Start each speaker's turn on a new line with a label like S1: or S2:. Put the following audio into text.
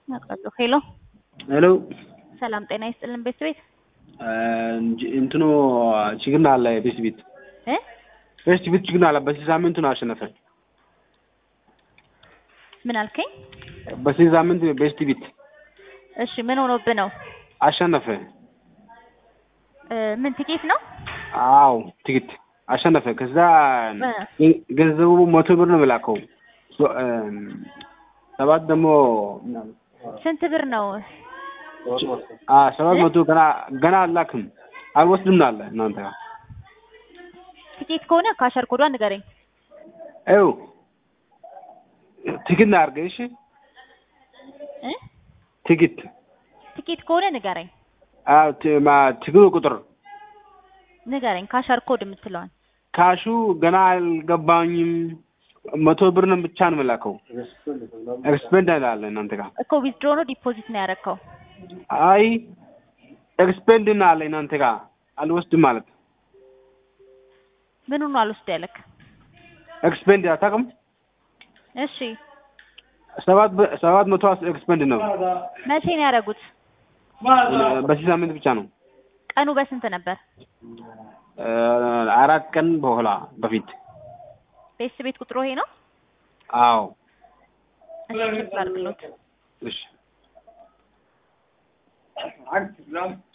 S1: አውቃለሁ። ሄሎ
S2: ሄሎ
S1: ሰላም ጤና ይስጥልን ቤት ቤት
S2: እንትኑ ችግር አለ ቤት ቤት
S1: እ
S2: ቤት ቤት ችግር አለ። በዚህ ሳምንቱ ነው አሸነፈ።
S1: ምን አልከኝ?
S2: በዚህ ሳምንት ቤስት ቤት
S1: እሺ ምን ሆኖብህ ነው?
S2: አሸነፈ።
S1: እ ምን ትኬት ነው?
S2: አዎ ትኬት አሸነፈ። ከዛ ገንዘቡ መቶ ብር ነው የላከው። ሰባት ደግሞ
S1: ስንት ብር ነው?
S2: አ ሰባት መቶ ገና ገና አላክም አልወስድም አለ እናንተ ጋር
S1: ትኬት ከሆነ ካሸር ኮዷን ንገረኝ።
S2: ይኸው ትኬት ነው አድርገህ እሺ።
S1: እ
S2: ትኬት
S1: ትኬት ከሆነ ንገረኝ
S2: አዎ ት- ማ- ትግሉ ቁጥር
S1: ንገረኝ ካሸር ኮድ የምትለዋን
S2: ካሹ ገና አልገባኝም። መቶ ብር ነው ብቻ ነው የምላከው። ኤክስፔንድ አለ እናንተ ጋር
S1: እኮ ዊዝድሮ ነው ዲፖዚት ነው ያደረግከው?
S2: አይ ኤክስፔንድ ነው አለ እናንተ ጋር አልወስድም ማለት
S1: ምኑ ነው አልወስድ ያለክ?
S2: ኤክስፔንድ አታውቅም?
S1: እሺ
S2: ሰባት በ- ሰባት መቶ ኤክስፔንድ ነው
S1: መቼ ነው ያደረጉት?
S2: በዚህ ሳምንት ብቻ ነው።
S1: ቀኑ በስንት ነበር?
S2: እ አራት ቀን በኋላ በፊት
S1: ቤት ቤት ቁጥሩ ይሄ ነው?
S2: አዎ
S1: እሺ ቼክ ላድርግሎት።
S2: እሺ